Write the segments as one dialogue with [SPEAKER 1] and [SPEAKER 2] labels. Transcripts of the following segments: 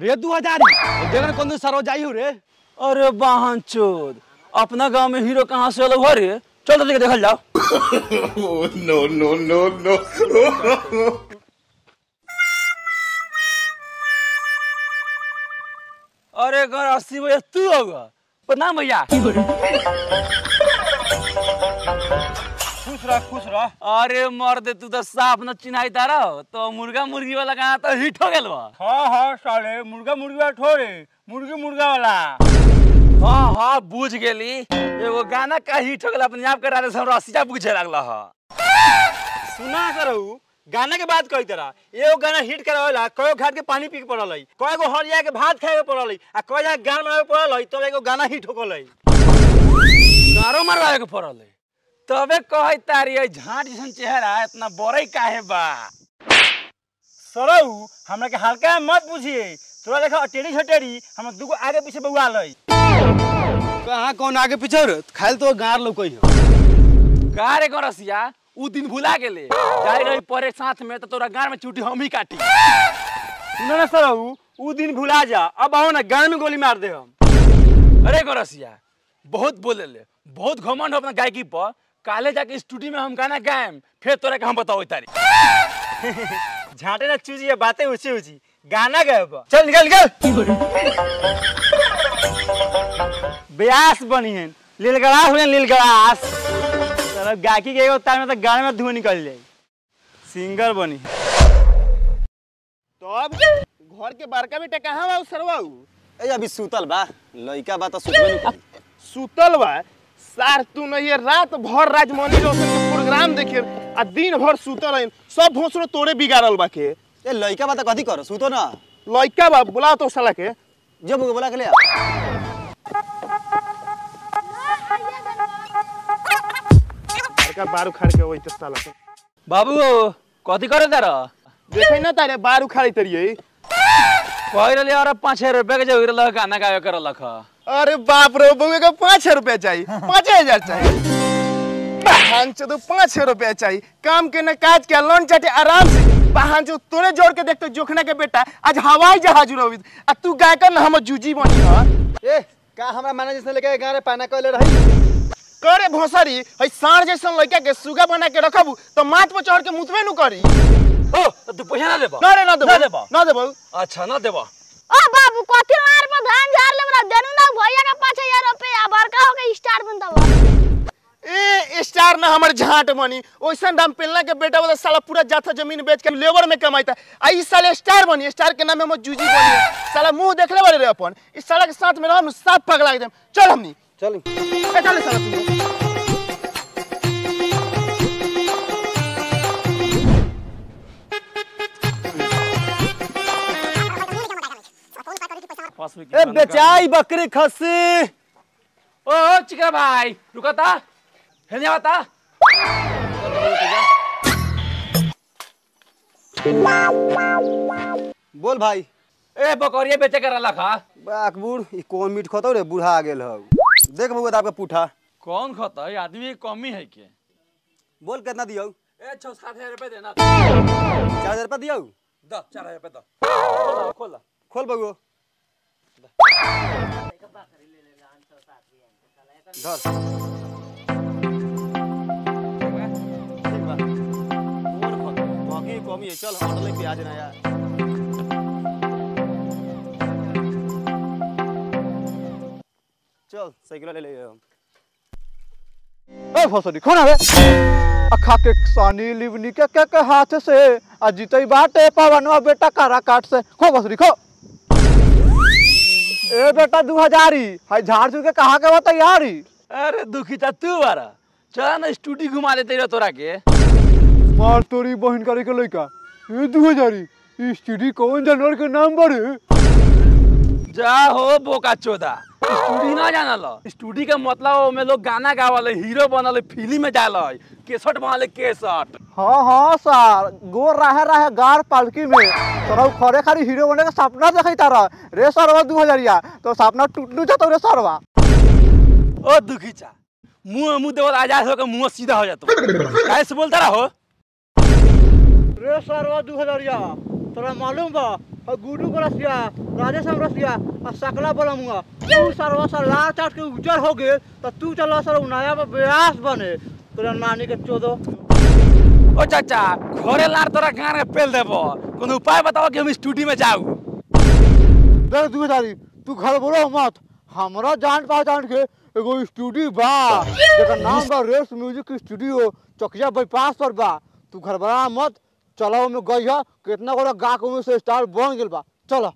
[SPEAKER 1] रे दू हजारी देखने कौन दिन सरवा जाई हो रे
[SPEAKER 2] अरे वाहन चोद अपना गांव में हीरो कहाँ से अलग हो रे चल तो देखल जाओ
[SPEAKER 3] Oh, no, no, no, no.
[SPEAKER 2] अरे घर अस्सी भैया तू होगा प्रणाम भैया
[SPEAKER 1] खुश रह खुश रह
[SPEAKER 2] अरे मर्द तू तो साफ न चिन्हाई तारा तो मुर्गा मुर्गी वाला गाना तो हिट हो गेल बा
[SPEAKER 1] हाँ हाँ साले मुर्गा मुर्गा ठोरे मुर्गी मुर्गा वाला
[SPEAKER 2] हाँ हाँ बुझ गेली एगो गाना का हिट हो गेल अपने आप करा दे हमरा अस्सी पूछे लगला ह
[SPEAKER 1] सुना करऊ गाना के बात कही तरह एगो गाना हिट करावेला कयो घाट के पानी पी के पड़ल है कयो गो हरिया के भात खाए के पड़ल है आ कयो जगह गाना बनावे के पड़ल है तब एगो गाना हिट हो गल है
[SPEAKER 2] गारो मरवाए के पड़ल है तबे कहे तारी है झाट जैसन चेहरा इतना बड़ई काहे बा
[SPEAKER 1] सरऊ हमरा के हल्का में मत पूछिए तोरा देखा अटेरी छटेरी हम दुगो आगे पीछे बउआ लई कहाँ कौन आगे पीछे रे खाली तो गार लौकई हो
[SPEAKER 2] का रे गरसिया उ दिन भुला गेले जाई रही परे साथ में तो तोरा गार में चूटी हम ही काटी
[SPEAKER 1] सुनो ना सरऊ उ दिन भुला जा अब आओ ना गान में गोली मार दे हम
[SPEAKER 2] अरे गरसिया बहुत बोले ले बहुत घमंड हो अपना गायकी पर काले जाके स्टूडियो में हम गाना गाएम फिर तोरा के हम बताओ तारी
[SPEAKER 1] झाटे ना चूजी बातें ऊंची ऊंची गाना गए बा। चल निकल निकल ब्यास बनी है लीलगड़ास बने लीलगड़ास चलो गायकी के एगो तार में तो गाने में धुआं निकल जाए सिंगर बनी है
[SPEAKER 4] तो अब घर के बड़का बेटा कहाँ बा सरवाऊ
[SPEAKER 5] ए अभी सुतल बा लइका बा त सुतबे नहीं करी
[SPEAKER 4] सुतल बा सार तू नहीं है रात भर राजमौली रोशन के प्रोग्राम देखे आ दिन भर सुतल है सब भोसरो तोरे बिगाड़ल बा के
[SPEAKER 5] ए लइका बा त कथी करो सुतो न
[SPEAKER 4] लइका बा बुलाओ तो साला के
[SPEAKER 5] जो मुके बोला के ले आ।
[SPEAKER 4] बड़का बारू खाड़ के वही साला के
[SPEAKER 2] बाबू कथी करे तार
[SPEAKER 4] देखे ना तारे बारू खाड़ी तरिए
[SPEAKER 2] कह रही और पाँच छह रुपया के जो रहा गाना गावे कर रख
[SPEAKER 4] अरे बाप रे बउए का पाँच रुपया चाहिए पाँच हजार चाहिए बहन चो तो पाँच रुपया चाहिए काम के न काज के लोन चाटे आराम से बहन चो तोरे जोड़ के देखते जोखना के बेटा आज हवाई जहाज उड़ावी आ तू गायकर न हम जूजी बनी ह
[SPEAKER 5] ए का हमरा मैनेजर से लेके गारे पाना कहले रही
[SPEAKER 4] करे भोसरी है साढ़ जैसन लड़का के सुगा बना के रखबू तो माथ पर चढ़ के मुतबे नु करी
[SPEAKER 2] ओ तू पैसा ना देबा
[SPEAKER 4] ना रे ना
[SPEAKER 2] ना
[SPEAKER 4] देबो
[SPEAKER 2] देबो।
[SPEAKER 4] ना देबो
[SPEAKER 2] अच्छा ना देबा
[SPEAKER 6] ओ बाबू कथी मार पर धान झाड़ ले बड़ा देनु ना भैया का 5000 रुपया बड़का हो के स्टार बनता बा
[SPEAKER 4] ए स्टार ना हमर झाट बनी ओइसन दाम पेलना के बेटा वाला साला पूरा जाथा जमीन बेच के लेबर में कमाइता आ ई साले स्टार बनी स्टार के नाम में हम जूजी बनी साला मुंह देखले बारे रे अपन इस साला के साथ में रहम साफ पगला एकदम चल हमनी
[SPEAKER 5] चल
[SPEAKER 4] ए चल साला तू
[SPEAKER 2] पास में
[SPEAKER 1] ए बेचाई बकरी खस्सी
[SPEAKER 2] ओ चिकरा भाई रुका ता हेने बता
[SPEAKER 5] बोल भाई
[SPEAKER 2] ए बकरिया बेचे कर रखा
[SPEAKER 5] बाक बूढ़ ई कौन मीट खतो रे बूढ़ा आ गेल हौ देख बउआ त आपके पुठा
[SPEAKER 2] कौन खाता है आदमी की कमी है के
[SPEAKER 5] बोल कितना दियौ
[SPEAKER 2] ए छह सात हजार रुपए देना
[SPEAKER 5] चार हजार रुपया दियौ
[SPEAKER 2] दस चार हजार रुपए दो खोल
[SPEAKER 5] खोल बउआ धर ठीक बा कौन खतो बाकी कमी है चल ऑर्डर लेके आ जाना यार चल साइकिल ले ले हम
[SPEAKER 7] ए फसरी खोन हवे अखा के सानी लिवनी के के के हाथ से आ जीतई बाटे पवनवा बेटा कारा काट से खो फसरी खो ए बेटा दू हजारी हाय झाड़ झुड़ के कहा के बता यारी
[SPEAKER 2] अरे दुखी चा तू बारा चला ना स्टूडियो घुमा देते रहो तोरा के
[SPEAKER 7] मार तोरी बहन करे के लइका ए दू हजारी ई स्टडी कौन जानवर के नाम बड़े
[SPEAKER 2] जा हो बोका चोदा स्टूडियो ना जाना लो स्टूडियो का मतलब में लोग गाना गावल हीरो बनल फिल्म में जाल केसट बनल केसट
[SPEAKER 7] हाँ हाँ सर गोर रहे रहे गार पालकी में तोरा खरे खाली हीरो बने के सपना देखई तारा रे सरवा दू हजारिया तो सपना टूटलू जातो रे सरवा
[SPEAKER 2] ओ दुखी चा मुंह मुंह देवल आजाद होकर मुंह सीधा हो जातो कैसे बोलता रहो
[SPEAKER 7] रे सरवा दू हजारिया तोरा मालूम बा और गुडू को रसिया राजेश हम रसिया और सकला बोलमुआ तू सरवा सर लाल चाट के उजर हो गए तो तू चला सर उनाया पर ब्यास बने तोरा नानी के चोदो
[SPEAKER 2] ओ चाचा घरे लार तोरा गान के पेल देबो कोनो उपाय बताओ कि हम स्टूडियो में जाऊ
[SPEAKER 7] देख तू तारी तू घर बोलो मत हमरा जान पहचान के एगो स्टूडियो बा जेकर नाम बा race music studio Chakiya bypass पर बा तू घर बड़ा मत चलो में गई है कितना गोरा गा के में से स्टार बन गेल बा चलो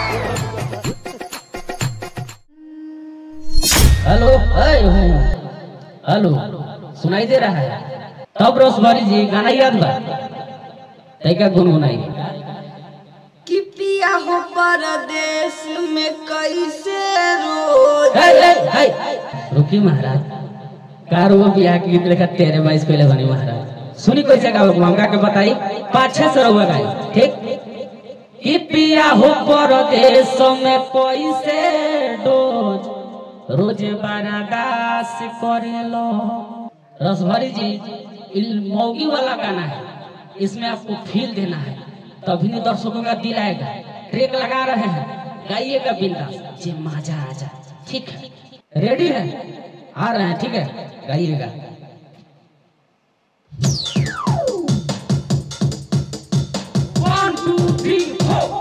[SPEAKER 8] हेलो अय हेलो सुनाई दे रहा है तब रोसवारी जी गाना याद बा तैका गुनगुनाई
[SPEAKER 9] कि पिया हो परदेश में कैसे रोज
[SPEAKER 8] हे हे हे रुकी महाराज कार वो बियाह की गीत लेखा तेरे बाईस कोई बनी महाराज सुनी कैसे गावे को हमरा के बताई पाँच छह सौ रुपया गाई ठीक कि पिया हो परदेश में कैसे डोज रोज बारादास करेलो रसभरी जी इल- मौगी वाला गाना है इसमें आपको फील देना है तभी नहीं दर्शकों का दिल आएगा ट्रेक लगा रहे हैं गाइएगा बिंदास जे मजा आ जाए ठीक है रेडी है आ रहे हैं ठीक है गाइएगा वन टू थ्री फोर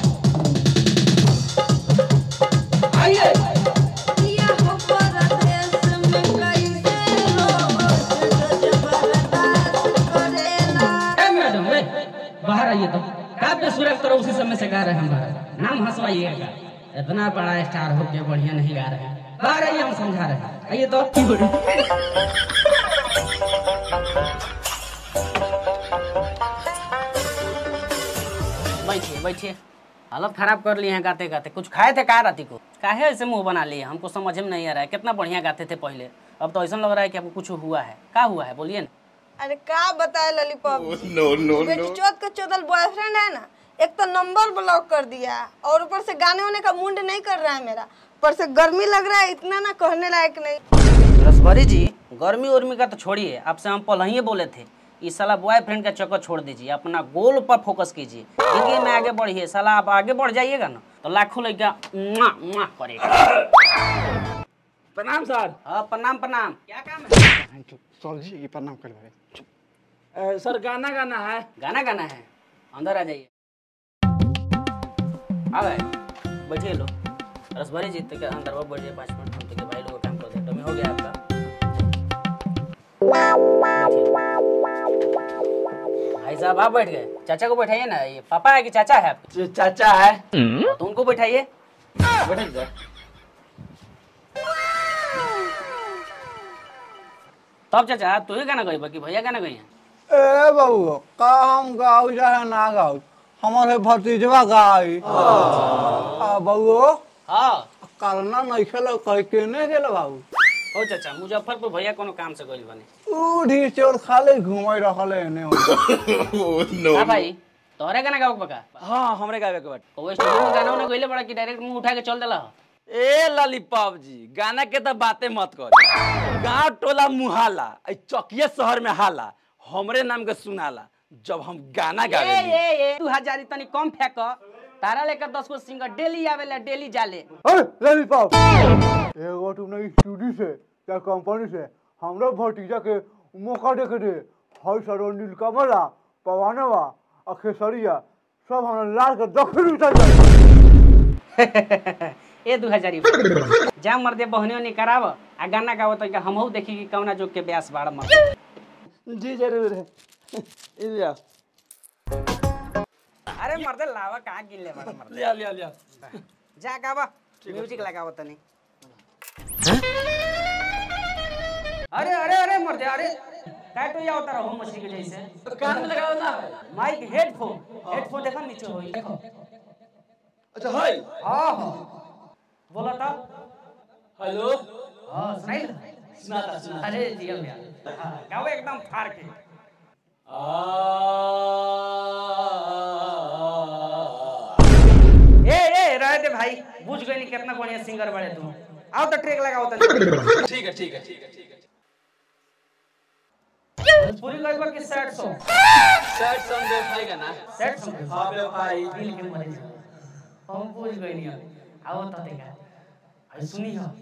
[SPEAKER 8] आइए
[SPEAKER 9] पिया हो परदेश में कैसे रोज रोज बर्दाश्त करेला
[SPEAKER 8] ए मैडम वे बाहर आइए तो काव्य सुरेख तरह उसी समय से गा रहे हैं हमारा नाम हंसवाइएगा इतना बड़ा स्टार हो के बढ़िया नहीं गा रहे हैं बाहर आइए हम समझा रहे हैं आइए तो बैठिए बैठिए हालत खराब कर लिए हैं गाते गाते कुछ खाए थे का राती को काहे ऐसे मुंह बना लिए हमको समझ में नहीं आ रहा है कितना बढ़िया गाते थे पहले अब तो ऐसा लग रहा है कि आपको कुछ हुआ है क्या हुआ है बोलिए ना
[SPEAKER 9] अरे का बताए ललीपॉप
[SPEAKER 3] no, no,
[SPEAKER 9] बेटी
[SPEAKER 3] no.
[SPEAKER 9] चौथ का चौदल बॉयफ्रेंड है ना एक तो नंबर ब्लॉक कर दिया और ऊपर से गाने वाने का मुंड नहीं कर रहा है मेरा ऊपर से गर्मी लग रहा है इतना ना कहने लायक नहीं
[SPEAKER 8] रसभरी जी गर्मी उर्मी का तो छोड़िए आपसे हम पहले ही बोले थे इस साला बॉयफ्रेंड का चक्कर छोड़ दीजिए अपना गोल पर फोकस कीजिए जिंदगी में आगे बढ़िए साला आप आगे बढ़ जाइएगा ना तो लाखों लड़का मुआ मुआ करेगा
[SPEAKER 2] प्रणाम सर
[SPEAKER 8] हाँ प्रणाम प्रणाम क्या काम है
[SPEAKER 7] चल जी ये प्रणाम कर
[SPEAKER 2] ए, सर गाना गाना है
[SPEAKER 8] गाना गाना है अंदर आ जाइए आ गए बैठिए लो रसभरी जी तक अंदर वो बैठ जाइए पाँच मिनट हम तक भाई लोग का काम कर देते में हो गया आपका भाई साहब आप बैठ गए चाचा को बैठाइए ना ये पापा है कि चाचा है आपके
[SPEAKER 2] जो चाचा है
[SPEAKER 8] तो उनको बैठाइए बैठे इधर। तब चाचा तू ही गाना गई कि भैया गाना गई हैं
[SPEAKER 7] ए बाबू का हम गाऊ चाहे ना गाऊ हमारे भतीजवा गाई आ बाबू
[SPEAKER 8] हाँ
[SPEAKER 7] करना नहीं खेलो कह केने गेल बाबू
[SPEAKER 8] हो चाचा मुजफ्फरपुर भैया कोनो काम से गइल बने
[SPEAKER 7] ऊ ढी चोर खाली घुमाई रखले एने
[SPEAKER 3] Oh, no.
[SPEAKER 8] हाँ भाई तोहरे गाना गाओ पका
[SPEAKER 2] हाँ हमरे गावे के बाटे
[SPEAKER 8] वो स्टूडियो में गाना उन्हें गइले बड़ा कि डायरेक्ट मुंह उठा के चल देला हो।
[SPEAKER 2] ए ललीपॉप जी गाना के तो बातें मत कर गांव टोला मुहाला ऐ चकिया शहर में हाला हमरे नाम के सुनाला जब हम गाना
[SPEAKER 8] ए
[SPEAKER 2] गावे
[SPEAKER 8] ए ए तू हजारी तनी कम फेंक तारा लेकर दस गो सिंगर डेली आवेला डेली जाले
[SPEAKER 7] अरे लॉलीपॉप एगो तुमने स्टूडियो से या कंपनी से हमरा भतीजा के मौका देके दे हई सरो नीलकमला पवानवा और खेसरिया सब हमरा लाल के दखल उतर जाए
[SPEAKER 8] ए दू हजारी जा मर दे बहनियों ने कराव आ गाना गावो तो हमहू देखी कि कौना जोग के ब्यास बाड़ मर
[SPEAKER 2] जी जरूर है इलिया
[SPEAKER 8] अरे मर्दे लावा कहाँ गिन ले बड़ा मर्दे
[SPEAKER 2] लिया लिया लिया
[SPEAKER 8] जा गावा म्यूजिक लगावो तनी अरे अरे अरे मर्दे अरे काय तो या होता रहो मछली के जैसे
[SPEAKER 2] कान में लगाओ ना
[SPEAKER 8] माइक हेडफोन हेडफोन देखा नीचे होई देखो
[SPEAKER 2] अच्छा हाय
[SPEAKER 8] हाँ हाँ बोला था
[SPEAKER 2] हेलो
[SPEAKER 8] हाँ सुनाई सुनाता सुना अरे जी भैया हाँ, गाओ एकदम फाड़ के ए ए रहे दे भाई बुझ गई नहीं कितना बढ़िया सिंगर बड़े तू आओ तो ट्रैक लगाओ तो
[SPEAKER 2] ठीक है ठीक है ठीक है ठीक है
[SPEAKER 8] पूरी लगभग की सेट सॉन्ग
[SPEAKER 2] सैड सॉन्ग देखाएगा ना
[SPEAKER 8] सेट सॉन्ग
[SPEAKER 2] हाँ बे भाई
[SPEAKER 8] दिल के मरीज हम पूछ गई नहीं आओ तो देखा अरे सुनी हो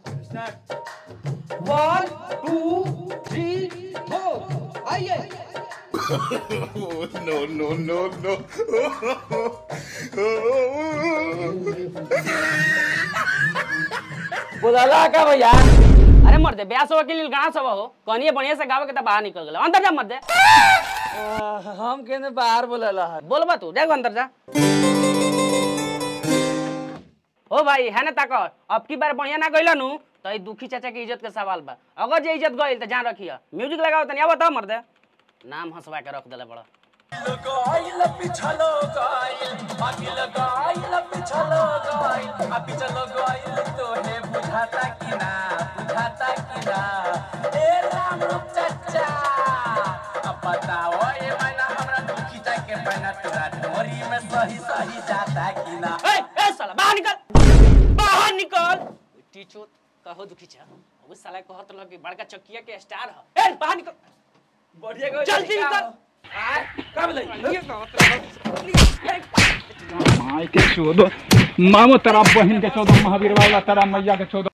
[SPEAKER 8] वन टू थ्री फोर आइए
[SPEAKER 3] Oh, no, no, no, no.
[SPEAKER 8] बोला का भैया अरे मर दे ब्याह के लिए गाँव सब हो कनिए बढ़िया से गावे के तब बाहर निकल गए अंदर जा मत दे
[SPEAKER 2] हम केने बाहर बोलेला है
[SPEAKER 8] बोलबा तू देखो अंदर जा ओ भाई है ना ताको अब की बार बढ़िया ना गइल नु तो ई दुखी चाचा के इज्जत के सवाल बा अगर जे इज्जत गइल तो जान रखिया म्यूजिक लगाओ तनी अब बताओ मर दे नाम हंसवा के रख देले बड़ा ए ए साला बाहर निकल बाहर निकल टीचो कहो दुखी चा वो साला कहत लग कि बड़का चकिया के स्टार ह ए बाहर निकल
[SPEAKER 2] बढ़िया गो
[SPEAKER 8] जल्दी निकल
[SPEAKER 2] कब ले
[SPEAKER 10] माई के चौदह मामो तेरा बहन के चौदह महावीर वाला तेरा मैया के चौदह